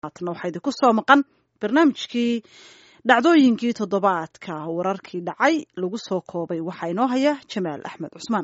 haatna waxaa idinku soo maqan barnaamijkii dhacdooyinkii toddobaadka wararkii dhacay lagu soo koobay waxaa inoo haya jamaal axmed cusmaan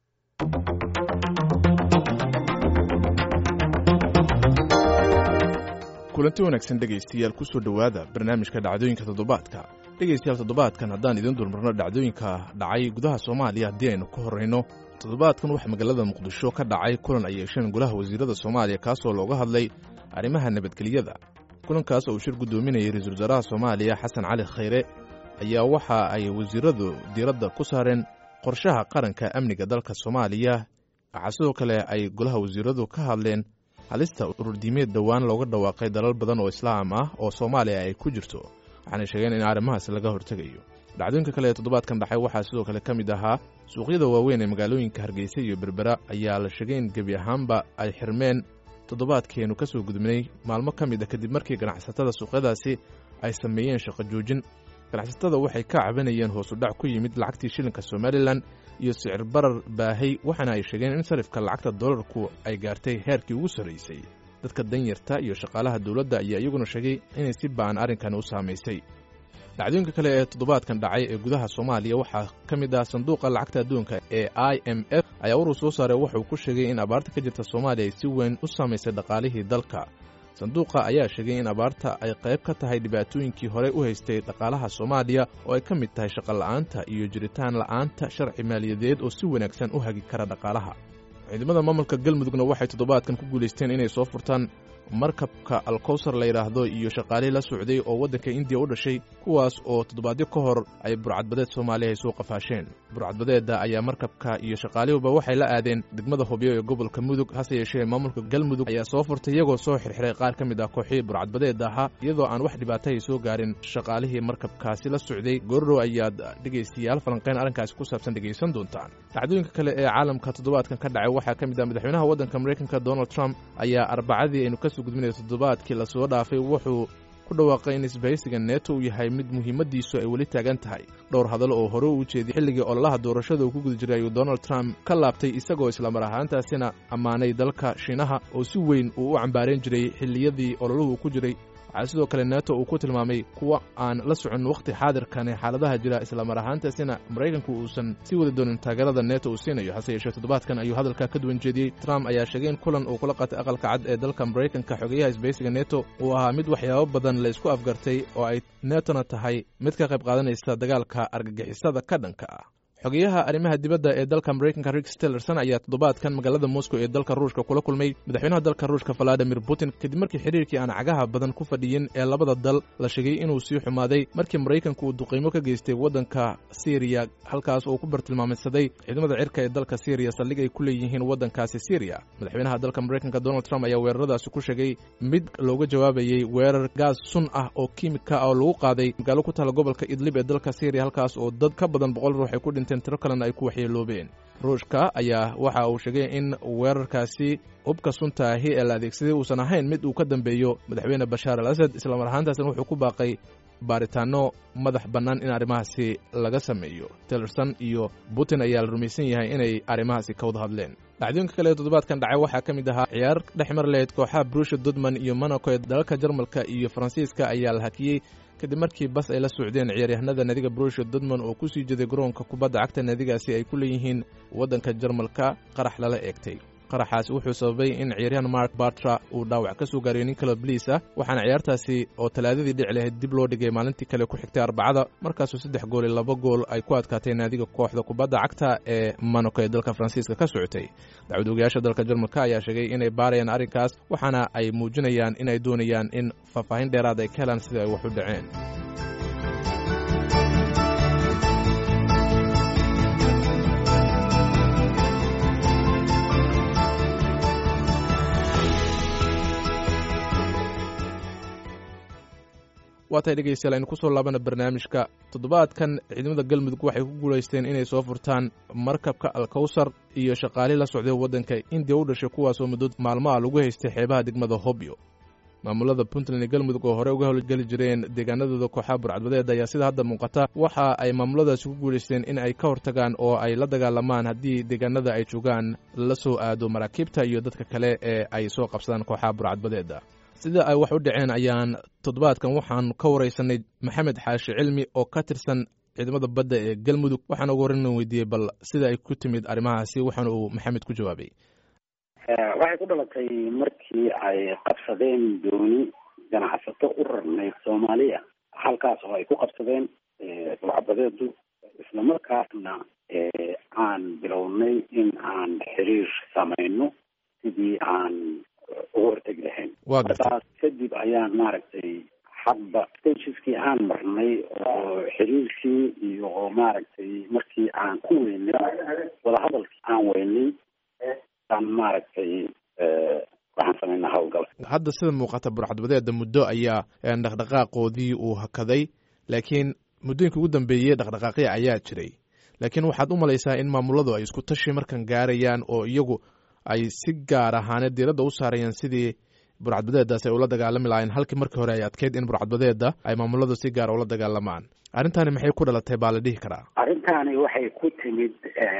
kulanti wanaagsan dhegaystayaal ku soo dhowaada barnaamijka dhacdooyinka toddobaadka dhegaystayaal toddobaadkan haddaan idin dulmarno dhacdooyinka dhacay gudaha soomaaliya haddii aynu ka horrayno toddobaadkan waxaa magaalada muqdisho ka dhacay kulan ay yeesheen golaha wasiirada soomaaliya kaasoo looga hadlay arrimaha nabadgelyada kulankaas oo uu shir guddoominayay ra-iisul wasaaraha soomaaliya xasan cali khayre ayaa waxa ay wasiiradu diiradda ku saareen qorshaha qaranka amniga dalka soomaaliya waxaa sidoo kale ay golaha wasiiradu ka hadleen halista ururdiimeed dhowaan looga dhawaaqay dalal badan oo islaam ah oo soomaaliya ay ku jirto waxaanay sheegeen in arrimahaas laga hortegayo dhacdooyinka kale ee toddobaadkan dhacay waxaa sidoo kale ka mid ahaa suuqyada waaweyn ee magaalooyinka hargeysa iyo berbera ayaa la sheegay in gebi ahaanba ay xirmeen toddobaadkeenu ka soo gudubnay maalmo ka mid a kadib markii ganacsatada suuqyadaasi ay sameeyeen shaqo joojin ganacsatada waxay ka cabanayeen hoosudhac ku yimid lacagtii shilinka somalilan iyo sicir barar baahay waxaana ay sheegeen in sarifka lacagta dolarku ay gaartay heerkii ugu sarraysay dadka danyarta iyo shaqaalaha dowladda ayaa iyaguna sheegay inay si ba'an arrinkan u saamaysay dhacdooyinka kale ee toddobaadkan dhacay ee gudaha soomaaliya waxaa ka mid ah sanduuqa lacagta adduunka ee i m f ayaa urur soo saaray wuxuu ku sheegay in abaarta ka jirta soomaaliya ay si weyn u saamaysay dhaqaalihii dalka sanduuqa ayaa sheegay in abaarta ay qayb ka tahay dhibaatooyinkii horey u haystay dhaqaalaha soomaaliya oo ay ka mid tahay shaqola'aanta iyo jiritaan la'aanta sharci maaliyadeed oo si wanaagsan u hagi kara dhaqaalaha ciidamada maamulka galmudugna waxay toddobaadkan ku guulaysteen inay soo furtaan markabka alkowsar la yidhaahdo iyo shaqaalihii la socday oo waddanka indiya u dhashay kuwaas oo toddobaadyo ka hor ay burcadbadeed soomaaliya ay soo qafaasheen burcadbadeedda ayaa markabka iyo shaqaalihuba waxay la aadeen degmada hobyo ee gobolka mudug hase yeeshee maamulka galmudug ayaa soo furtay iyagoo soo xirxiray qaar ka mid ah kooxihii burcadbadeedda ahaa iyadoo aan wax dhibaato ay soo gaarin shaqaalihii markabkaasi la socday goordhow ayaad dhegaystayaal falanqayn arrinkaasi ku saabsan dhegaysan doontaan dhacdooyinka kale ee caalamka toddobaadkan ka dhacay waxaa ka mid ah madaxweynaha waddanka maraykanka donald trump ayaa arbacadii aynu ka gudminaya toddobaadkii lasoo dhaafay wuxuu ku dhawaaqay in isbahaysiga neeto uu yahay mid muhiimadiisu ay weli taagan tahay dhowr hadal oo hore uu jeediyey xilligii ololaha doorashada uu ku guda jiray ayuu donald trump ka laabtay isagoo islamar ahaantaasina ammaanay dalka shiinaha oo si weyn uu u cambaarayn jiray xilliyadii ololuhu ku jiray waxaa sidoo kale neeto uu ku tilmaamay kuwa aan la socon wakhti xaadirkan ee xaaladaha jira islamar ahaantaasina maraykanku uusan sii wadi doonin taageerada neeto uu siinayo hase yeeshee toddobaadkan ayuu hadalka ka duwan jeediyey trump ayaa sheegay in kulan uu kula qaatay aqalka cad ee dalka maraykanka xogeyaha isbahaysiga neto uu ahaa mid waxyaabo badan la isku afgartay oo ay netona tahay mid ka qayb qaadanaysa dagaalka argagixisada ka dhanka ah xogeyaha arrimaha dibadda ee dalka maraykanka rix tillerson ayaa toddobaadkan magaalada moscow ee dalka ruushka kula kulmay madaxweynaha dalka ruushka valadimir putin kadib markii xiriirkii aan cagaha badan ku fadhiyin ee labada dal la sheegay inuu sii xumaaday markii maraykanku uu duqiimo ka geystay waddanka syriya halkaas oo ku bartilmaamaysaday ciidamada cirka ee dalka syriya saldhig ay ku leeyihiin waddankaasi syriya madaxweynaha dalka maraykanka donald trump ayaa weeraradaasi ku sheegay mid looga jawaabayey weerar gaas sun ah oo kiimika ah oo lagu qaaday magaalo ku taala gobolka idlib ee dalka syriya halkaas oo dad ka badan boqol ruux ay ku dhinteen tiro kalena ay ku waxyeeloobeen ruushka ayaa waxa uu sheegay in weerarkaasi hubka sunta ahi ee la adeegsaday uusan ahayn mid uu ka dambeeyo madaxweyne bashaar al asad islamar ahaantaasna wuxuu ku baaqay baaritaano madax bannaan in arrimahaasi laga sameeyo tillerson iyo putin ayaa la rumaysan yahay inay arrimahaasi ka wada hadleen dhacdooyinka kale ee toddobaadkan dhacay waxaa ka mid ahaa ciyaar dhex mar lahayd kooxaha brusha dudman iyo monaco ee dalalka jarmalka iyo faransiiska ayaa la hakiyey kadib markii bas ay la socdeen ciyaaryahanada naadiga brusha dudman oo ku sii jeeday garoonka kubadda cagta naadigaasi ay ku leeyihiin waddanka jarmalka qarax lala eegtay qaraxaasi wuxuu sababay in ciyaaryahan mark bartra uu dhaawac ka soo gaariyo nin kale bliis ah waxaana ciyaartaasi oo talaadadii dhici lahayd dib loo dhigay maalintii kale ku xigtay arbacada markaasuu saddex gool iyo laba gool ay ku adkaatay naadiga kooxda kubadda cagta ee monaco ee dalka faransiiska ka socotay dacwad ogayaasha dalka jarmalka ayaa sheegay inay baarayaan arrinkaas waxaana ay muujinayaan inay doonayaan in faahfaahin dheeraad ay ka helaan sida ay wax u dhaceen waa tahay dhegaystayaal aynu ku soo laabana barnaamijka toddobaadkan ciidamada galmudug waxay ku guulaysteen inay soo furtaan markabka alkowsar iyo shaqaali la socday waddanka indiya u dhashay kuwaasoo muddo maalmo ah lagu haystay xeebaha degmada hobyo maamulada puntland iyo galmudug oo hore uga howlgeli jireen deegaanadooda kooxaha burcadbadeed ayaa sida hadda muuqata waxa ay maamuladaasi ku guulaysteen in ay ka hortagaan oo ay la dagaalamaan haddii deegaanada ay joogaan la soo aado maraakiibta iyo dadka kale ee ay soo qabsadaan kooxaha burcadbadeeda sida ay wax u dhaceen ayaan toddobaadkan waxaan ka wareysanay maxamed xaashi cilmi oo ka tirsan ciidamada badda ee galmudug waxaan ugu horreyn weydiiyey bal sida ay ku timid arrimahaasi waxaana uu maxamed ku jawaabay waxay ku dhalatay markii ay qabsadeen dooni ganacsato u rarnayd soomaaliya halkaas oo ay ku qabsadeen burcabadeedu islamarkaasna aan bilownay in aan xiriir samayno sidii aan uga hortegi lahayn markaas kadib ayaan maaragtay hadba stageskii aan marnay oo xiriirkii iyo maaragtay markii aan ku weynay wadahadalkii aan weynay aan maaragtay waxaan samaynaa hawlgal hadda sida muuqata burcadbadeeda muddo ayaa dhaqdhaqaaqoodii uu hakaday laakiin muddooyinka ugu dambeeyey dhaqdhaqaaqya ayaa jiray laakiin waxaad u malaysaa in maamuladu ay isku tashi markan gaarayaan oo iyagu ay si gaar ahaaneed diiradda u saarayaan sidii burcadbadeedaas ay ula dagaalami lahayn halkii markii hore ay adkeyd in burcadbadeeda ay maamuladu si gaara ula dagaalamaan arrintani maxay ku dhalatay baa la dhihi karaa arrintaani waxay ku timid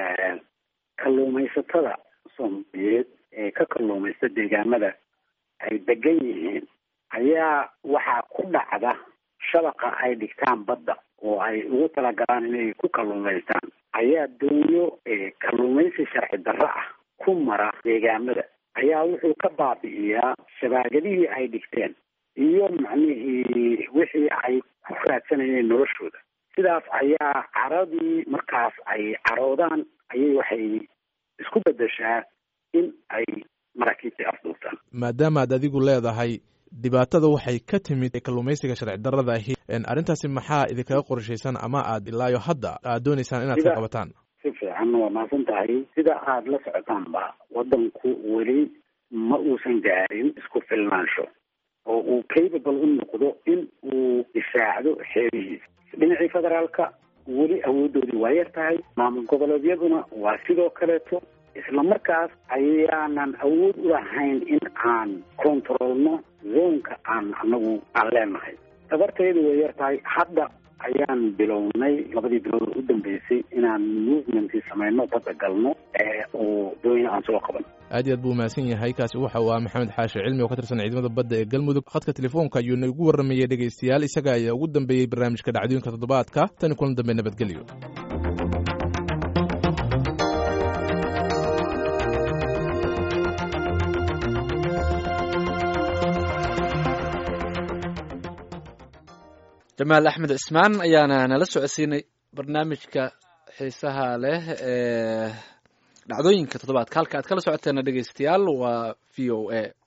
kalluumaysatada soomaaliyeed ee ka kalluumaysta deegaamada ay degan yihiin ayaa waxaa ku dhacda shabaqa ay dhigtaan badda oo ay ugu talagalaan inay ku kalluumaystaan ayaa doonyo kalluumaysi sharci darro ah ku mara deegaamada ayaa wuxuu ka baabi'iyaa shabaagadihii ay dhigteen iyo macnihii wixii ay ku raadsanayeen noloshooda sidaas ayaa caradii markaas ay caroodaan ayay waxay isku beddeshaa in ay maraakiibtii afduubtaan maadaama ad adigu leedahay dhibaatada waxay ka timid kalluumaysiga sharci darrada ahi arrintaasi maxaa idinkaga qorshaysan ama aad ilaayo hadda aad dooneysaan inaad ka qabataan si fiican waa mahadsan tahay sida aada la socotaanba waddanku weli ma uusan gaarin isku filnaansho oo uu capable u noqdo in uu difaacdo xeerihiisa dhinacii federaalka weli awooddoodii waa yar tahay maamul goboleedyaduna waa sidoo kaleeto isla markaas ayaanan awood u lahayn in aan controlno zoonka aan anagu aan leenahay tabarteedu way yar tahay hadda ayaan bilownay labadii bilood u dambeysay inaan movementkii samayno badda galno oo doonya aan soo qaban aad iyo aad buu mahadsan yahay kaasi waxa uu ah maxamed xaashi cilmi oo ka tirsan ciidamada badda ee galmudug khadka telefoonka ayuu nagu warramayey dhegaystayaal isaga ayaa ugu dambeeyey barnaamijka dhacdooyinka toddobaadka tani kulan dambe nabadgelyo jamaal axmed cismaan ayaana nala socodsiinay barnaamijka xiisaha leh ee dhacdooyinka toddobaadka halka aad kala socoteena dhegeystayaal waa v o a